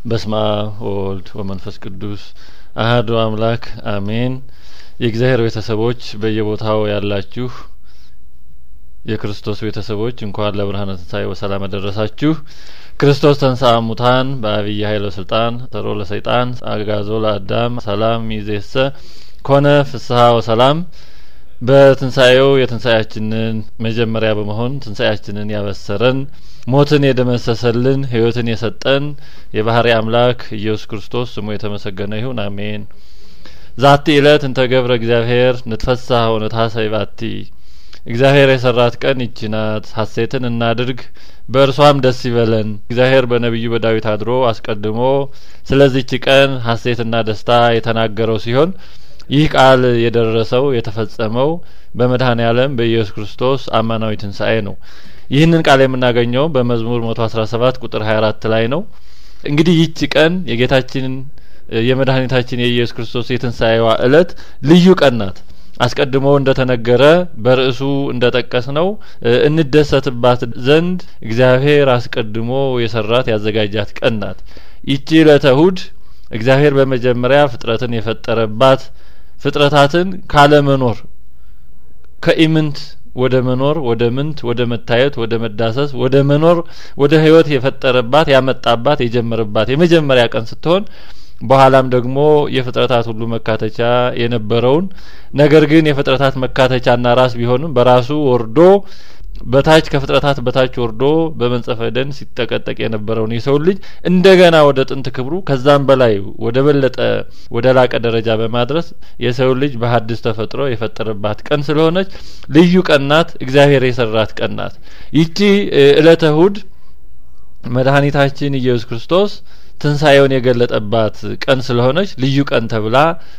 በስመ አብ ወወልድ ወመንፈስ ቅዱስ አህዱ አምላክ አሜን። የእግዚአብሔር ቤተሰቦች በየቦታው ያላችሁ የክርስቶስ ቤተሰቦች እንኳን ለብርሃነ ትንሣኤ በሰላም አደረሳችሁ። ክርስቶስ ተንሥአ እሙታን በአብይ ኃይለ ስልጣን ሰሮ ለሰይጣን አጋዞ ለአዳም ሰላም ይዜሰ ኮነ ፍስሀ ወሰላም በትንሣኤው የትንሣኤያችንን መጀመሪያ በመሆን ትንሣኤያችንን ያበሰረን ሞትን የደመሰሰልን ሕይወትን የሰጠን የባህሪ አምላክ ኢየሱስ ክርስቶስ ስሙ የተመሰገነ ይሁን አሜን። ዛቲ እለት እንተ ገብረ እግዚአብሔር ንትፈሳህ ወንትሐሰይ ባቲ እግዚአብሔር የሰራት ቀን ይቺ ናት፣ ሐሴትን እናድርግ በእርሷም ደስ ይበለን። እግዚአብሔር በነቢዩ በዳዊት አድሮ አስቀድሞ ስለዚች ቀን ሐሴትና ደስታ የተናገረው ሲሆን ይህ ቃል የደረሰው የተፈጸመው በመድኃኔ ዓለም በኢየሱስ ክርስቶስ አማናዊ ትንሣኤ ነው። ይህንን ቃል የምናገኘው በመዝሙር መቶ አስራ ሰባት ቁጥር ሀያ አራት ላይ ነው። እንግዲህ ይህች ቀን የጌታችን የመድኃኒታችን የኢየሱስ ክርስቶስ የትንሣኤዋ እለት ልዩ ቀን ናት። አስቀድሞ እንደተነገረ በርዕሱ እንደጠቀስ ነው እንደሰትባት ዘንድ እግዚአብሔር አስቀድሞ የሰራት ያዘጋጃት ቀን ናት። ይቺ ዕለተ እሁድ እግዚአብሔር በመጀመሪያ ፍጥረትን የፈጠረባት ፍጥረታትን ካለመኖር ከኢምንት ወደ መኖር ወደ ምንት ወደ መታየት ወደ መዳሰስ ወደ መኖር ወደ ሕይወት የፈጠረባት ያመጣባት የጀመረባት የመጀመሪያ ቀን ስትሆን በኋላም ደግሞ የፍጥረታት ሁሉ መካተቻ የነበረውን ነገር ግን የፍጥረታት መካተቻና ራስ ቢሆንም በራሱ ወርዶ በታች ከፍጥረታት በታች ወርዶ በመንጸፈ ደን ሲጠቀጠቅ የነበረውን የሰው ልጅ እንደገና ወደ ጥንት ክብሩ ከዛም በላይ ወደ በለጠ ወደ ላቀ ደረጃ በማድረስ የሰው ልጅ በሐዲስ ተፈጥሮ የፈጠረባት ቀን ስለሆነች ልዩ ቀን ናት። እግዚአብሔር የሰራት ቀን ናት። ይቺ እለተ እሁድ መድኃኒታችን ኢየሱስ ክርስቶስ ትንሣኤውን የገለጠባት ቀን ስለሆነች ልዩ ቀን ተብላ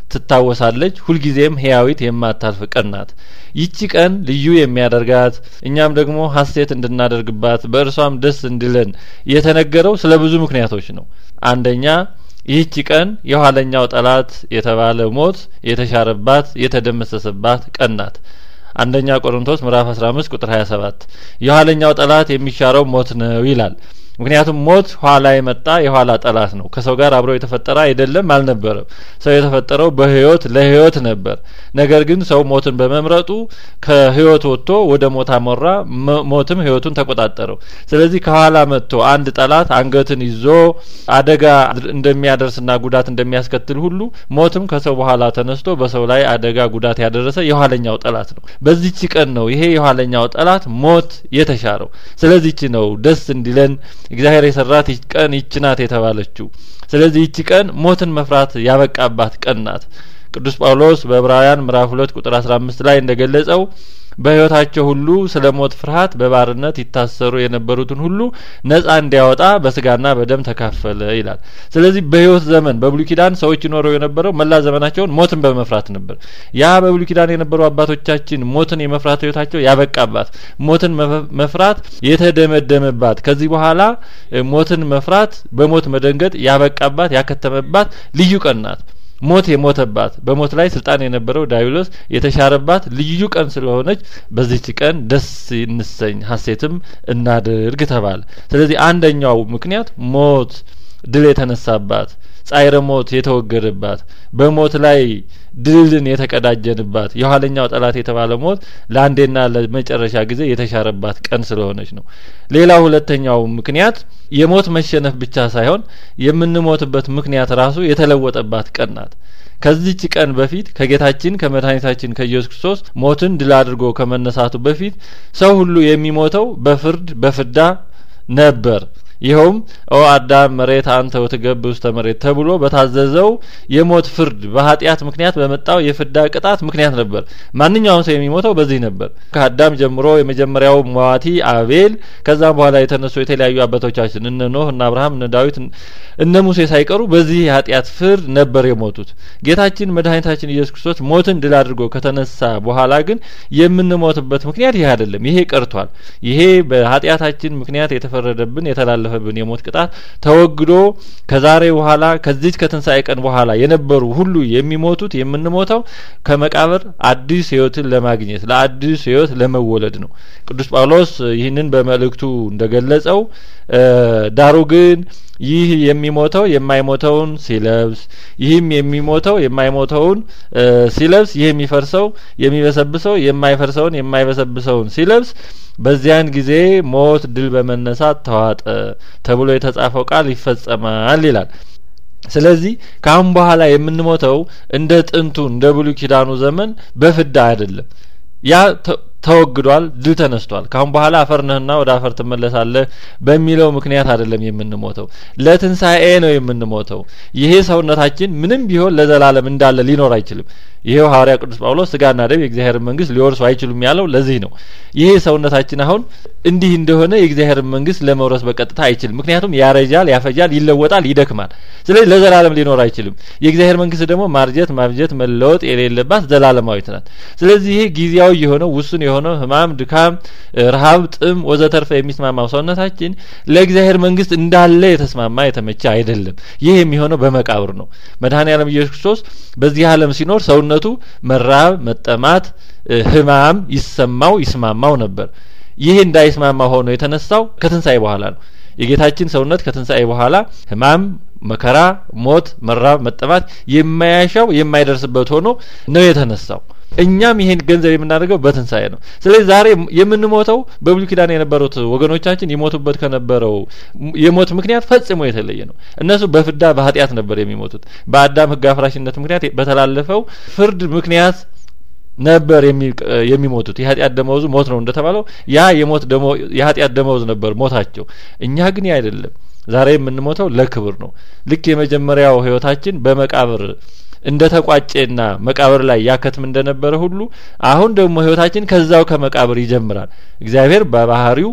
ትታወሳለች። ሁልጊዜም ህያዊት የማታልፍ ቀን ናት። ይቺ ቀን ልዩ የሚያደርጋት እኛም ደግሞ ሐሴት እንድናደርግባት በእርሷም ደስ እንዲለን የተነገረው ስለ ብዙ ምክንያቶች ነው። አንደኛ ይህቺ ቀን የኋለኛው ጠላት የተባለ ሞት የተሻረባት የተደመሰሰባት ቀን ናት። አንደኛ ቆሮንቶስ ምዕራፍ 15 ቁጥር 27 የኋለኛው ጠላት የሚሻረው ሞት ነው ይላል። ምክንያቱም ሞት ኋላ የመጣ የኋላ ጠላት ነው። ከሰው ጋር አብሮ የተፈጠረ አይደለም፣ አልነበረም። ሰው የተፈጠረው በህይወት ለህይወት ነበር። ነገር ግን ሰው ሞትን በመምረጡ ከህይወት ወጥቶ ወደ ሞት አመራ። ሞትም ህይወቱን ተቆጣጠረው። ስለዚህ ከኋላ መጥቶ አንድ ጠላት አንገትን ይዞ አደጋ እንደሚያደርስና ጉዳት እንደሚያስከትል ሁሉ ሞትም ከሰው በኋላ ተነስቶ በሰው ላይ አደጋ ጉዳት ያደረሰ የኋለኛው ጠላት ነው። በዚች ቀን ነው ይሄ የኋለኛው ጠላት ሞት የተሻረው። ስለዚህች ነው ደስ እንዲለን እግዚአብሔር የሰራት ቀን ይች ናት የተባለችው። ስለዚህ ይቺ ቀን ሞትን መፍራት ያበቃባት ቀን ናት። ቅዱስ ጳውሎስ በዕብራውያን ምዕራፍ ሁለት ቁጥር አስራ አምስት ላይ እንደገለጸው በሕይወታቸው ሁሉ ስለ ሞት ፍርሃት በባርነት ይታሰሩ የነበሩትን ሁሉ ነጻ እንዲያወጣ በስጋና በደም ተካፈለ ይላል። ስለዚህ በሕይወት ዘመን በብሉይ ኪዳን ሰዎች ይኖረው የነበረው መላ ዘመናቸውን ሞትን በመፍራት ነበር። ያ በብሉይ ኪዳን የነበሩ አባቶቻችን ሞትን የመፍራት ሕይወታቸው ያበቃባት፣ ሞትን መፍራት የተደመደመባት፣ ከዚህ በኋላ ሞትን መፍራት በሞት መደንገጥ ያበቃባት ያከተመባት ልዩ ቀን ናት። ሞት የሞተባት በሞት ላይ ስልጣን የነበረው ዳዊሎስ የተሻረባት ልዩ ቀን ስለሆነች በዚች ቀን ደስ እንሰኝ ሐሴትም እናድርግ ተባለ። ስለዚህ አንደኛው ምክንያት ሞት ድል የተነሳባት ጻይረ ሞት የተወገደባት በሞት ላይ ድልን የተቀዳጀንባት የኋለኛው ጠላት የተባለ ሞት ለአንዴና ለመጨረሻ ጊዜ የተሻረባት ቀን ስለሆነች ነው። ሌላ ሁለተኛው ምክንያት የሞት መሸነፍ ብቻ ሳይሆን የምንሞትበት ምክንያት ራሱ የተለወጠባት ቀን ናት። ከዚች ቀን በፊት ከጌታችን ከመድኃኒታችን ከኢየሱስ ክርስቶስ ሞትን ድል አድርጎ ከመነሳቱ በፊት ሰው ሁሉ የሚሞተው በፍርድ በፍዳ ነበር። ይኸውም ኦ አዳም መሬት አንተ ወትገብር ውስተ መሬት ተብሎ በታዘዘው የሞት ፍርድ በኃጢአት ምክንያት በመጣው የፍዳ ቅጣት ምክንያት ነበር። ማንኛውም ሰው የሚሞተው በዚህ ነበር። ከአዳም ጀምሮ የመጀመሪያው ሟቲ አቤል፣ ከዛም በኋላ የተነሱ የተለያዩ አባቶቻችን እነ ኖህ፣ እነ አብርሃም፣ እነ ዳዊት፣ እነ ሙሴ ሳይቀሩ በዚህ የኃጢአት ፍርድ ነበር የሞቱት። ጌታችን መድኃኒታችን ኢየሱስ ክርስቶስ ሞትን ድል አድርጎ ከተነሳ በኋላ ግን የምንሞትበት ምክንያት ይህ አይደለም። ይሄ ቀርቷል። ይሄ በኃጢአታችን ምክንያት የተፈረደብን የተላለፈ የተላለፈብን የሞት ቅጣት ተወግዶ ከዛሬ በኋላ ከዚች ከትንሣኤ ቀን በኋላ የነበሩ ሁሉ የሚሞቱት የምንሞተው ከመቃብር አዲስ ሕይወትን ለማግኘት ለአዲስ ሕይወት ለመወለድ ነው። ቅዱስ ጳውሎስ ይህንን በመልእክቱ እንደገለጸው ዳሩ ግን ይህ የሚሞተው የማይሞተውን ሲለብስ ይህም የሚሞተው የማይሞተውን ሲለብስ ይህ የሚፈርሰው የሚበሰብሰው የማይፈርሰውን የማይበሰብሰውን ሲለብስ በዚያን ጊዜ ሞት ድል በመነሳት ተዋጠ ተብሎ የተጻፈው ቃል ይፈጸማል ይላል። ስለዚህ ከአሁን በኋላ የምንሞተው እንደ ጥንቱ እንደ ብሉይ ኪዳኑ ዘመን በፍዳ አይደለም። ያ ተወግዷል፣ ድል ተነስቷል። ካሁን በኋላ አፈር ነህና ወደ አፈር ትመለሳለህ በሚለው ምክንያት አይደለም የምንሞተው፣ ለትንሣኤ ነው የምንሞተው። ይሄ ሰውነታችን ምንም ቢሆን ለዘላለም እንዳለ ሊኖር አይችልም። ይሄው ሐዋርያ ቅዱስ ጳውሎስ ስጋና ደም የእግዚአብሔር መንግስት ሊወርሱ አይችሉም ያለው ለዚህ ነው። ይሄ ሰውነታችን አሁን እንዲህ እንደሆነ የእግዚአብሔር መንግስት ለመውረስ በቀጥታ አይችልም። ምክንያቱም ያረጃል፣ ያፈጃል፣ ይለወጣል፣ ይደክማል። ስለዚህ ለዘላለም ሊኖር አይችልም። የእግዚአብሔር መንግስት ደግሞ ማርጀት፣ ማብጀት፣ መለወጥ የሌለባት ዘላለማዊት ናት። ስለዚህ ይሄ ጊዜያዊ የሆነው ውሱን የሆነው ህማም፣ ድካም፣ ረሀብ፣ ጥም ወዘተርፈ የሚስማማው ሰውነታችን ለእግዚአብሔር መንግስት እንዳለ የተስማማ የተመቸ አይደለም። ይህ የሚሆነው በመቃብር ነው። መድኃኔ ዓለም ኢየሱስ ክርስቶስ በዚህ ዓለም ሲኖር ሰውነቱ መራብ፣ መጠማት፣ ህማም ይሰማው ይስማማው ነበር። ይህ እንዳይስማማ ሆኖ የተነሳው ከትንሣኤ በኋላ ነው። የጌታችን ሰውነት ከትንሣኤ በኋላ ህማም፣ መከራ፣ ሞት፣ መራብ፣ መጠማት የማያሻው የማይደርስበት ሆኖ ነው የተነሳው። እኛም ይሄን ገንዘብ የምናደርገው በትንሣኤ ነው። ስለዚህ ዛሬ የምንሞተው በብሉይ ኪዳን የነበሩት ወገኖቻችን ይሞቱበት ከነበረው የሞት ምክንያት ፈጽሞ የተለየ ነው። እነሱ በፍዳ በኃጢአት ነበር የሚሞቱት። በአዳም ህግ አፍራሽነት ምክንያት በተላለፈው ፍርድ ምክንያት ነበር የሚሞቱት። የኃጢአት ደመወዙ ሞት ነው እንደተባለው ያ የሞት የኃጢአት ደመወዝ ነበር ሞታቸው። እኛ ግን አይደለም። ዛሬ የምንሞተው ለክብር ነው። ልክ የመጀመሪያው ህይወታችን በመቃብር እንደ ተቋጨና መቃብር ላይ ያከትም እንደነበረ ሁሉ አሁን ደግሞ ህይወታችን ከዛው ከመቃብር ይጀምራል። እግዚአብሔር በባህሪው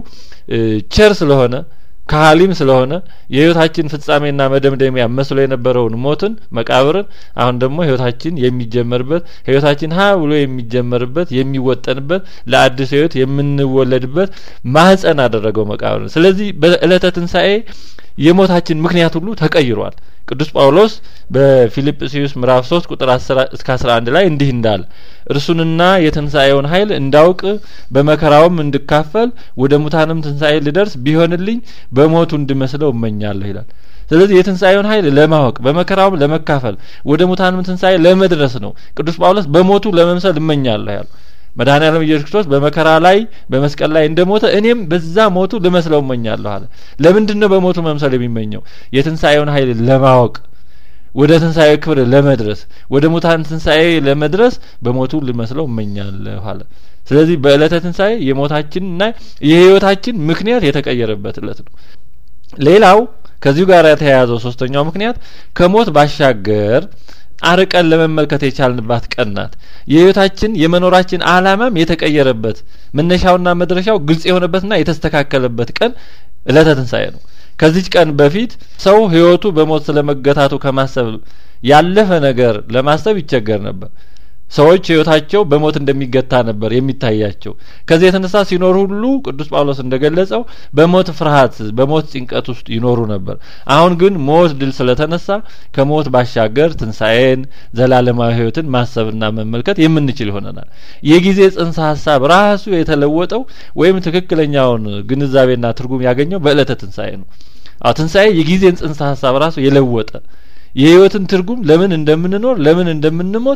ቸር ስለሆነ ከሀሊም ስለሆነ የህይወታችን ፍጻሜና መደምደሚያ መስሎ የነበረውን ሞትን መቃብርን አሁን ደግሞ ህይወታችን የሚጀመርበት ህይወታችን ሀ ብሎ የሚጀመርበት የሚወጠንበት ለአዲስ ህይወት የምንወለድበት ማህፀን አደረገው መቃብርን። ስለዚህ በእለተ ትንሣኤ የሞታችን ምክንያት ሁሉ ተቀይሯል። ቅዱስ ጳውሎስ በፊልጵስዩስ ምዕራፍ ሶስት ቁጥር አስር እስከ አስራ አንድ ላይ እንዲህ እንዳለ እርሱንና የትንሣኤውን ኃይል እንዳውቅ በመከራውም እንድካፈል ወደ ሙታንም ትንሣኤ ልደርስ ቢሆንልኝ በሞቱ እንድመስለው እመኛለሁ ይላል። ስለዚህ የትንሣኤውን ኃይል ለማወቅ በመከራውም ለመካፈል ወደ ሙታንም ትንሣኤ ለመድረስ ነው ቅዱስ ጳውሎስ በሞቱ ለመምሰል እመኛለሁ ያሉ። መድኃኔ ዓለም ኢየሱስ ክርስቶስ በመከራ ላይ በመስቀል ላይ እንደሞተ እኔም በዛ ሞቱ ልመስለው እመኛለሁ አለ። ለምንድን ነው በሞቱ መምሰል የሚመኘው? የትንሣኤውን ኃይል ለማወቅ ወደ ትንሣኤ ክብር ለመድረስ ወደ ሙታን ትንሣኤ ለመድረስ በሞቱ ልመስለው እመኛለሁ አለ። ስለዚህ በእለተ ትንሣኤ የሞታችንና የህይወታችን ምክንያት የተቀየረበት እለት ነው። ሌላው ከዚሁ ጋር የተያያዘው ሶስተኛው ምክንያት ከሞት ባሻገር አርቀን ለመመልከት የቻልንባት ቀን ናት። የህይወታችን የመኖራችን አላማም የተቀየረበት መነሻውና መድረሻው ግልጽ የሆነበትና የተስተካከለበት ቀን እለተ ትንሣኤ ነው። ከዚች ቀን በፊት ሰው ህይወቱ በሞት ስለመገታቱ ከማሰብ ያለፈ ነገር ለማሰብ ይቸገር ነበር። ሰዎች ህይወታቸው በሞት እንደሚገታ ነበር የሚታያቸው። ከዚህ የተነሳ ሲኖሩ ሁሉ ቅዱስ ጳውሎስ እንደገለጸው በሞት ፍርሃት፣ በሞት ጭንቀት ውስጥ ይኖሩ ነበር። አሁን ግን ሞት ድል ስለተነሳ ከሞት ባሻገር ትንሣኤን፣ ዘላለማዊ ህይወትን ማሰብና መመልከት የምንችል ይሆነናል። የጊዜ ጽንሰ ሀሳብ ራሱ የተለወጠው ወይም ትክክለኛውን ግንዛቤና ትርጉም ያገኘው በእለተ ትንሣኤ ነው። አዎ ትንሣኤ የጊዜን ጽንሰ ሀሳብ ራሱ የለወጠ የህይወትን ትርጉም ለምን እንደምንኖር ለምን እንደምንሞት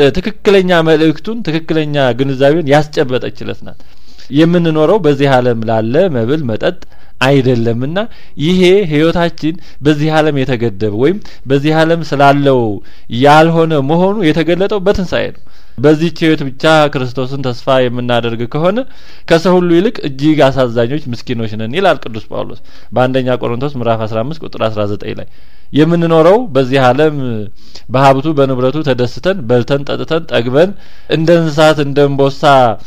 ትክክለኛ መልእክቱን ትክክለኛ ግንዛቤውን ያስጨበጠች እለት ናት። የምንኖረው በዚህ ዓለም ላለ መብል መጠጥ አይደለምና ይሄ ህይወታችን በዚህ ዓለም የተገደበ ወይም በዚህ ዓለም ስላለው ያልሆነ መሆኑ የተገለጠው በትንሣኤ ነው። በዚህች ህይወት ብቻ ክርስቶስን ተስፋ የምናደርግ ከሆነ ከሰው ሁሉ ይልቅ እጅግ አሳዛኞች ምስኪኖች ነን ይላል ቅዱስ ጳውሎስ በአንደኛ ቆሮንቶስ ምዕራፍ አስራ አምስት ቁጥር አስራ ዘጠኝ ላይ የምንኖረው በዚህ ዓለም በሀብቱ በንብረቱ ተደስተን በልተን ጠጥተን ጠግበን እንደ እንስሳት እንደ እንቦሳ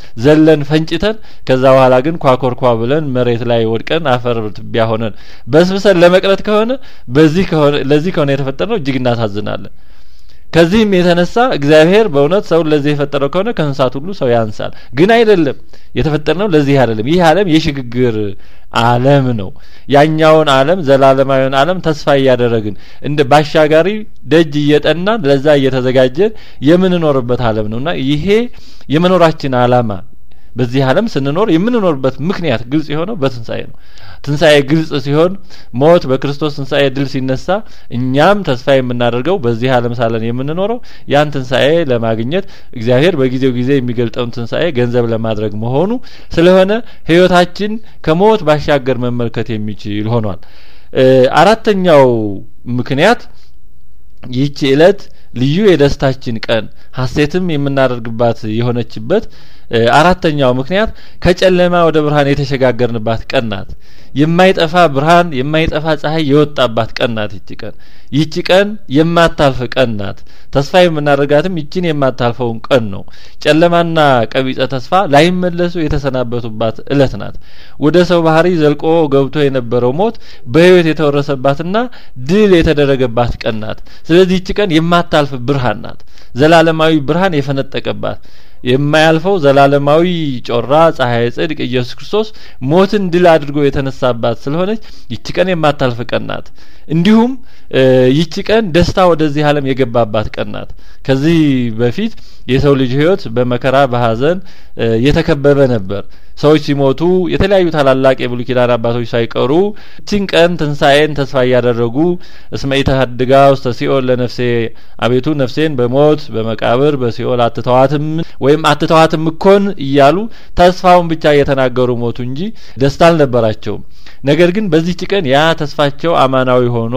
ዘለን ፈንጭተን ከዛ በኋላ ግን ኳኮርኳ ብለን መሬት ላይ ወድቀን አፈር ትቢያ ሆነን በስብሰን ለመቅረት ከሆነ በዚህ ከሆነ ለዚህ ከሆነ የተፈጠርነው እጅግ እናሳዝናለን። ከዚህም የተነሳ እግዚአብሔር በእውነት ሰውን ለዚህ የፈጠረው ከሆነ ከእንስሳት ሁሉ ሰው ያንሳል። ግን አይደለም። የተፈጠርነው ለዚህ አይደለም። ይህ ዓለም የሽግግር ዓለም ነው። ያኛውን ዓለም ዘላለማዊውን ዓለም ተስፋ እያደረግን እንደ ባሻጋሪ ደጅ እየጠናን ለዛ እየተዘጋጀን የምንኖርበት ዓለም ነው እና ይሄ የመኖራችን ዓላማ በዚህ ዓለም ስንኖር የምንኖርበት ምክንያት ግልጽ የሆነው በትንሣኤ ነው። ትንሣኤ ግልጽ ሲሆን ሞት በክርስቶስ ትንሣኤ ድል ሲነሳ እኛም ተስፋ የምናደርገው በዚህ ዓለም ሳለን የምንኖረው ያን ትንሣኤ ለማግኘት እግዚአብሔር በጊዜው ጊዜ የሚገልጠውን ትንሣኤ ገንዘብ ለማድረግ መሆኑ ስለሆነ ሕይወታችን ከሞት ባሻገር መመልከት የሚችል ሆኗል። አራተኛው ምክንያት ይህች ዕለት ልዩ የደስታችን ቀን ሀሴትም የምናደርግባት የሆነችበት አራተኛው ምክንያት ከጨለማ ወደ ብርሃን የተሸጋገርንባት ቀን ናት። የማይጠፋ ብርሃን የማይጠፋ ፀሐይ የወጣባት ቀን ናት። ይቺ ቀን ይቺ ቀን የማታልፍ ቀን ናት። ተስፋ የምናደርጋትም ይችን የማታልፈውን ቀን ነው። ጨለማና ቀቢጸ ተስፋ ላይመለሱ የተሰናበቱባት እለት ናት። ወደ ሰው ባህሪ ዘልቆ ገብቶ የነበረው ሞት በሕይወት የተወረሰባትና ድል የተደረገባት ቀን ናት። ስለዚህ ይቺ ቀን የማታልፍ ብርሃን ናት። ዘላለማዊ ብርሃን የፈነጠቀባት የማያልፈው ዘላለማዊ ጮራ ፀሐይ ጽድቅ ኢየሱስ ክርስቶስ ሞትን ድል አድርጎ የተነሳባት ስለሆነች ይቺ ቀን የማታልፍ ቀን ናት። እንዲሁም ይቺ ቀን ደስታ ወደዚህ ዓለም የገባባት ቀን ናት። ከዚህ በፊት የሰው ልጅ ሕይወት በመከራ በሐዘን የተከበበ ነበር። ሰዎች ሲሞቱ የተለያዩ ታላላቅ የብሉይ ኪዳን አባቶች ሳይቀሩ ይችን ቀን ትንሣኤን ተስፋ እያደረጉ እስመ ኢተሐድጋ ውስተ ሲኦል ለነፍሴ አቤቱ ነፍሴን በሞት በመቃብር በሲኦል አትተዋትም ወይም አትተዋትም እኮን እያሉ ተስፋውን ብቻ እየተናገሩ ሞቱ እንጂ ደስታ አልነበራቸውም። ነገር ግን በዚህች ቀን ያ ተስፋቸው አማናዊ ሆኖ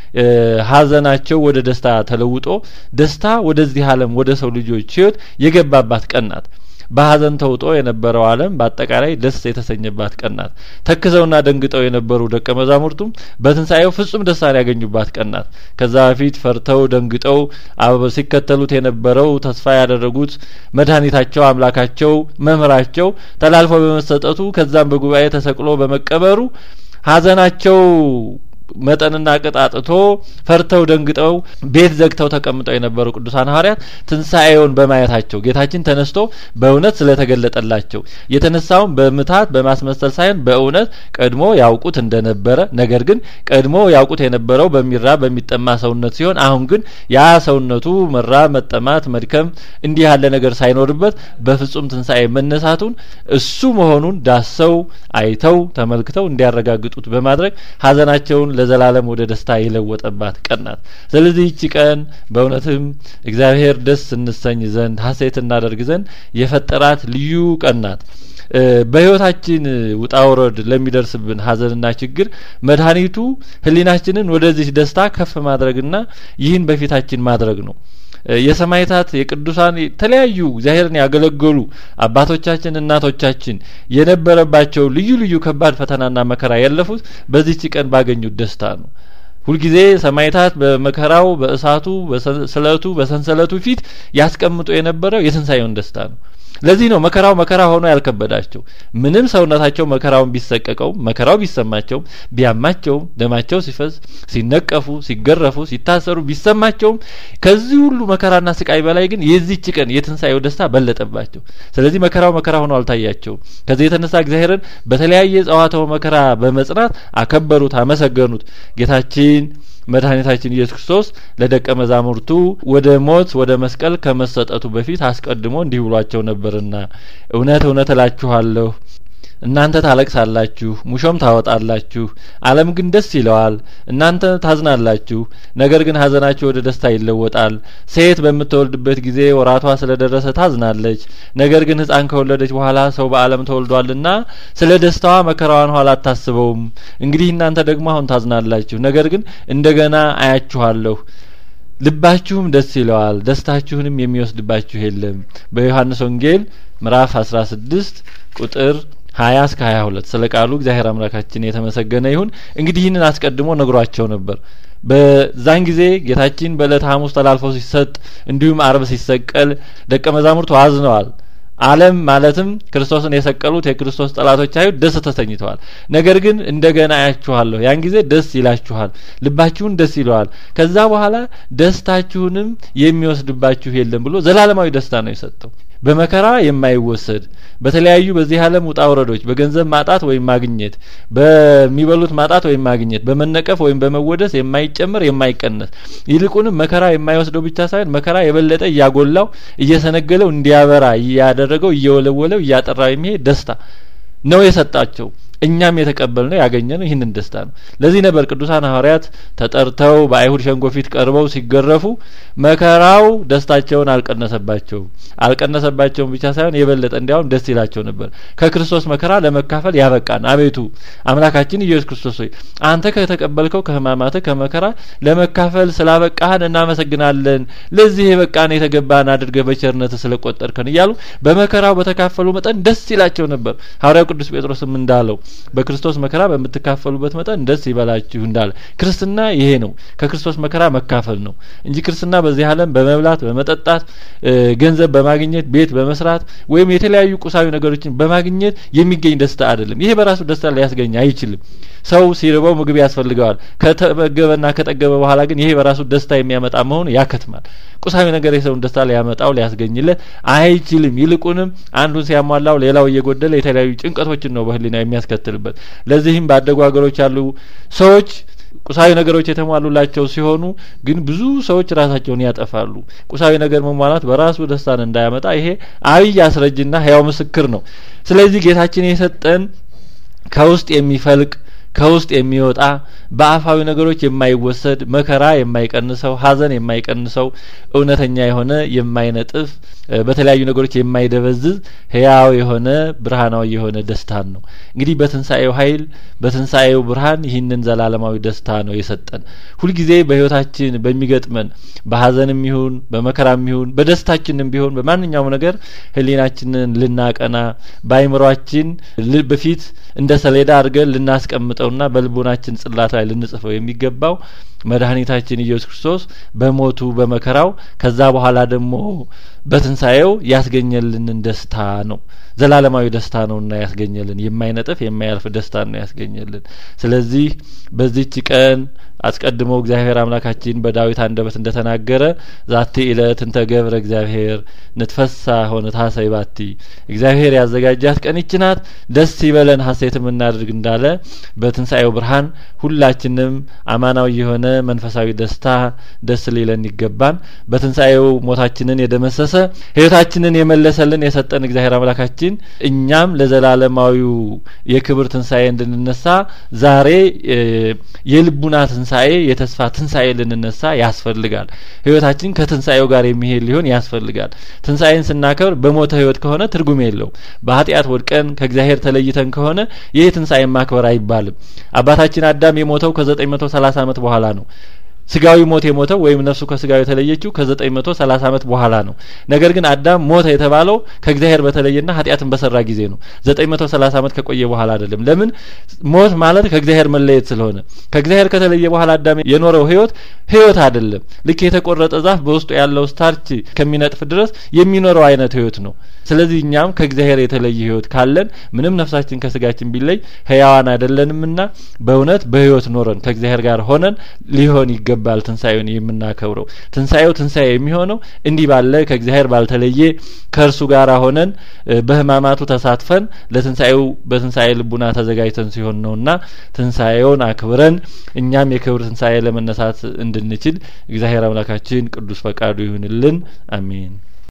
ሐዘናቸው ወደ ደስታ ተለውጦ ደስታ ወደዚህ ዓለም ወደ ሰው ልጆች ሕይወት የገባባት ቀን ናት። በሐዘን ተውጦ የነበረው ዓለም በአጠቃላይ ደስ የተሰኘባት ቀን ናት። ተክዘውና ደንግጠው የነበሩ ደቀ መዛሙርቱም በትንሣኤው ፍጹም ደስታን ያገኙባት ቀን ናት። ከዛ በፊት ፈርተው ደንግጠው ሲከተሉት የነበረው ተስፋ ያደረጉት መድኃኒታቸው፣ አምላካቸው፣ መምህራቸው ተላልፎ በመሰጠቱ ከዛም በጉባኤ ተሰቅሎ በመቀበሩ ሐዘናቸው መጠንና ቅጣጥቶ ፈርተው ደንግጠው ቤት ዘግተው ተቀምጠው የነበሩ ቅዱሳን ሐዋርያት ትንሣኤውን በማየታቸው ጌታችን ተነስቶ በእውነት ስለተገለጠላቸው የተነሳውን በምታት በማስመሰል ሳይሆን በእውነት ቀድሞ ያውቁት እንደነበረ ነገር ግን ቀድሞ ያውቁት የነበረው በሚራብ በሚጠማ ሰውነት ሲሆን አሁን ግን ያ ሰውነቱ መራብ፣ መጠማት፣ መድከም እንዲህ ያለ ነገር ሳይኖርበት በፍጹም ትንሣኤ መነሳቱን እሱ መሆኑን ዳሰው አይተው ተመልክተው እንዲያረጋግጡት በማድረግ ሐዘናቸውን ለዘላለም ወደ ደስታ የለወጠባት ቀን ናት። ስለዚህ ይቺ ቀን በእውነትም እግዚአብሔር ደስ እንሰኝ ዘንድ ሐሴት እናደርግ ዘንድ የፈጠራት ልዩ ቀን ናት። በሕይወታችን ውጣ ውረድ ለሚደርስብን ሐዘንና ችግር መድኃኒቱ ሕሊናችንን ወደዚህ ደስታ ከፍ ማድረግና ይህን በፊታችን ማድረግ ነው። የሰማዕታት የቅዱሳን የተለያዩ እግዚአብሔርን ያገለገሉ አባቶቻችን እናቶቻችን የነበረባቸው ልዩ ልዩ ከባድ ፈተናና መከራ ያለፉት በዚህች ቀን ባገኙት ደስታ ነው። ሁልጊዜ ሰማዕታት በመከራው በእሳቱ በስለቱ በሰንሰለቱ ፊት ያስቀምጡ የነበረው የትንሣኤውን ደስታ ነው። ለዚህ ነው መከራው መከራ ሆኖ ያልከበዳቸው። ምንም ሰውነታቸው መከራውን ቢሰቀቀውም መከራው ቢሰማቸውም ቢያማቸውም ደማቸው ሲፈስ ሲነቀፉ፣ ሲገረፉ፣ ሲታሰሩ ቢሰማቸውም ከዚህ ሁሉ መከራና ስቃይ በላይ ግን የዚህች ቀን የትንሣኤው ደስታ በለጠባቸው። ስለዚህ መከራው መከራ ሆኖ አልታያቸውም። ከዚህ የተነሳ እግዚአብሔርን በተለያየ ጸዋትወ መከራ በመጽናት አከበሩት፣ አመሰገኑት። ጌታችን መድኃኒታችን ኢየሱስ ክርስቶስ ለደቀ መዛሙርቱ ወደ ሞት ወደ መስቀል ከመሰጠቱ በፊት አስቀድሞ እንዲህ ብሏቸው ነበርና እውነት እውነት እላችኋለሁ እናንተ ታለቅሳላችሁ፣ ሙሾም ታወጣላችሁ፣ ዓለም ግን ደስ ይለዋል። እናንተ ታዝናላችሁ፣ ነገር ግን ሐዘናችሁ ወደ ደስታ ይለወጣል። ሴት በምትወልድበት ጊዜ ወራቷ ስለደረሰ ታዝናለች። ነገር ግን ሕፃን ከወለደች በኋላ ሰው በዓለም ተወልዷልና ስለ ደስታዋ መከራዋን ኋላ አታስበውም። እንግዲህ እናንተ ደግሞ አሁን ታዝናላችሁ፣ ነገር ግን እንደገና አያችኋለሁ ልባችሁም ደስ ይለዋል፣ ደስታችሁንም የሚወስድባችሁ የለም። በዮሐንስ ወንጌል ምዕራፍ አስራ ስድስት ቁጥር ሀያ እስከ ሀያ ሁለት ስለ ቃሉ እግዚአብሔር አምላካችን የተመሰገነ ይሁን። እንግዲህ ይህንን አስቀድሞ ነግሯቸው ነበር። በዛን ጊዜ ጌታችን በዕለተ ሐሙስ ተላልፎ ሲሰጥ እንዲሁም አርብ ሲሰቀል ደቀ መዛሙርቱ አዝነዋል። ዓለም ማለትም ክርስቶስን የሰቀሉት የክርስቶስ ጠላቶች አይሁድ ደስ ተሰኝተዋል። ነገር ግን እንደገና አያችኋለሁ፣ ያን ጊዜ ደስ ይላችኋል፣ ልባችሁን ደስ ይለዋል። ከዛ በኋላ ደስታችሁንም የሚወስድባችሁ የለም ብሎ ዘላለማዊ ደስታ ነው የሰጠው። በመከራ የማይወሰድ በተለያዩ በዚህ ዓለም ውጣ ውረዶች በገንዘብ ማጣት ወይም ማግኘት፣ በሚበሉት ማጣት ወይም ማግኘት፣ በመነቀፍ ወይም በመወደስ የማይጨምር የማይቀነስ ይልቁንም መከራ የማይወስደው ብቻ ሳይሆን መከራ የበለጠ እያጎላው እየሰነገለው እንዲያበራ እያደረገው እየወለወለው እያጠራው የሚሄድ ደስታ ነው የሰጣቸው። እኛም የተቀበል ነው ያገኘ ነው ይህንን ደስታ ነው። ለዚህ ነበር ቅዱሳን ሐዋርያት ተጠርተው በአይሁድ ሸንጎ ፊት ቀርበው ሲገረፉ መከራው ደስታቸውን አልቀነሰባቸውም። አልቀነሰባቸውም ብቻ ሳይሆን የበለጠ እንዲያውም ደስ ይላቸው ነበር። ከክርስቶስ መከራ ለመካፈል ያበቃን አቤቱ አምላካችን ኢየሱስ ክርስቶስ ሆይ አንተ ከተቀበልከው ከሕማማትህ ከመከራ ለመካፈል ስላበቃህን እናመሰግናለን። ለዚህ የበቃን የተገባን አድርገህ በቸርነትህ ስለቆጠርከን እያሉ በመከራው በተካፈሉ መጠን ደስ ይላቸው ነበር። ሐዋርያው ቅዱስ ጴጥሮስም እንዳለው በክርስቶስ መከራ በምትካፈሉበት መጠን ደስ ይበላችሁ እንዳለ ክርስትና ይሄ ነው። ከክርስቶስ መከራ መካፈል ነው እንጂ ክርስትና በዚህ ዓለም በመብላት በመጠጣት ገንዘብ በማግኘት ቤት በመስራት ወይም የተለያዩ ቁሳዊ ነገሮችን በማግኘት የሚገኝ ደስታ አይደለም። ይሄ በራሱ ደስታ ሊያስገኝ አይችልም። ሰው ሲርበው ምግብ ያስፈልገዋል። ከተመገበና ከጠገበ በኋላ ግን ይሄ በራሱ ደስታ የሚያመጣ መሆኑ ያከትማል። ቁሳዊ ነገር የሰውን ደስታ ሊያመጣው ሊያስገኝለት አይችልም። ይልቁንም አንዱን ሲያሟላው ሌላው እየጎደለ የተለያዩ ጭንቀቶችን ነው በህሊና የሚያስከትልበት። ለዚህም ባደጉ ሀገሮች ያሉ ሰዎች ቁሳዊ ነገሮች የተሟሉላቸው ሲሆኑ ግን ብዙ ሰዎች ራሳቸውን ያጠፋሉ። ቁሳዊ ነገር መሟላት በራሱ ደስታን እንዳያመጣ ይሄ አብይ አስረጅና ህያው ምስክር ነው። ስለዚህ ጌታችን የሰጠን ከውስጥ የሚፈልቅ ከውስጥ የሚወጣ በአፋዊ ነገሮች የማይወሰድ መከራ የማይቀንሰው ሐዘን የማይቀንሰው እውነተኛ የሆነ የማይነጥፍ በተለያዩ ነገሮች የማይደበዝዝ ህያው የሆነ ብርሃናዊ የሆነ ደስታን ነው። እንግዲህ በትንሣኤው ኃይል በትንሣኤው ብርሃን ይህንን ዘላለማዊ ደስታ ነው የሰጠን። ሁልጊዜ በህይወታችን በሚገጥመን በሐዘንም ይሁን በመከራም ይሁን በደስታችንም ቢሆን በማንኛውም ነገር ህሊናችንን ልናቀና በአይምሯችን በፊት እንደ ሰሌዳ አድርገን ልናስቀምጠውና በልቦናችን ጽላት ላይ ልንጽፈው የሚገባው መድኃኒታችን ኢየሱስ ክርስቶስ በሞቱ በመከራው ከዛ በኋላ ደግሞ በትንሣኤው ያስገኘልንን ደስታ ነው። ዘላለማዊ ደስታ ነውና ያስገኘልን የማይነጥፍ የማያልፍ ደስታ ነው ያስገኘልን። ስለዚህ በዚች ቀን አስቀድሞ እግዚአብሔር አምላካችን በዳዊት አንደበት እንደተናገረ ዛቲ እለት እንተ ገብረ እግዚአብሔር ንትፈሳ ሆነ ታሰይ ባቲ እግዚአብሔር ያዘጋጃት ቀን ይች ናት፣ ደስ ይበለን ሀሴትም እናድርግ እንዳለ በትንሣኤው ብርሃን ሁላችንም አማናዊ የሆነ መንፈሳዊ ደስታ ደስ ሊለን ይገባን። በትንሣኤው ሞታችንን የደመሰሰ ሕይወታችንን የመለሰልን የሰጠን እግዚአብሔር አምላካችን እኛም ለዘላለማዊው የክብር ትንሣኤ እንድንነሳ ዛሬ የልቡና ትንሣኤ የተስፋ ትንሣኤ ልንነሳ ያስፈልጋል። ህይወታችን ከትንሣኤው ጋር የሚሄድ ሊሆን ያስፈልጋል። ትንሣኤን ስናከብር በሞተ ህይወት ከሆነ ትርጉም የለውም። በኃጢአት ወድቀን ከእግዚአብሔር ተለይተን ከሆነ ይህ ትንሣኤን ማክበር አይባልም። አባታችን አዳም የሞተው ከዘጠኝ መቶ ሰላሳ አመት በኋላ ነው። ስጋዊ ሞት የሞተው ወይም ነፍሱ ከስጋዊ የተለየችው ከዘጠኝ መቶ ሰላሳ አመት በኋላ ነው። ነገር ግን አዳም ሞተ የተባለው ከእግዚአብሔር በተለየና ኃጢአትን በሰራ ጊዜ ነው። ዘጠኝ መቶ ሰላሳ አመት ከቆየ በኋላ አይደለም። ለምን? ሞት ማለት ከእግዚአብሔር መለየት ስለሆነ ከእግዚአብሔር ከተለየ በኋላ አዳም የኖረው ህይወት ህይወት አይደለም። ልክ የተቆረጠ ዛፍ በውስጡ ያለው ስታርች ከሚነጥፍ ድረስ የሚኖረው አይነት ህይወት ነው። ስለዚህ እኛም ከእግዚአብሔር የተለየ ህይወት ካለን ምንም ነፍሳችን ከስጋችን ቢለይ ህያዋን አይደለንምና በእውነት በህይወት ኖረን ከእግዚአብሔር ጋር ሆነን ሊሆን ይገባል ትንሣኤውን የምናከብረው። ትንሣኤው ትንሣኤ የሚሆነው እንዲህ ባለ ከእግዚአብሔር ባልተለየ ከእርሱ ጋር ሆነን በህማማቱ ተሳትፈን ለትንሣኤው በትንሣኤ ልቡና ተዘጋጅተን ሲሆን ነውና ትንሣኤውን አክብረን እኛም የክብር ትንሣኤ ለመነሳት እንድንችል እግዚአብሔር አምላካችን ቅዱስ ፈቃዱ ይሁንልን። አሜን።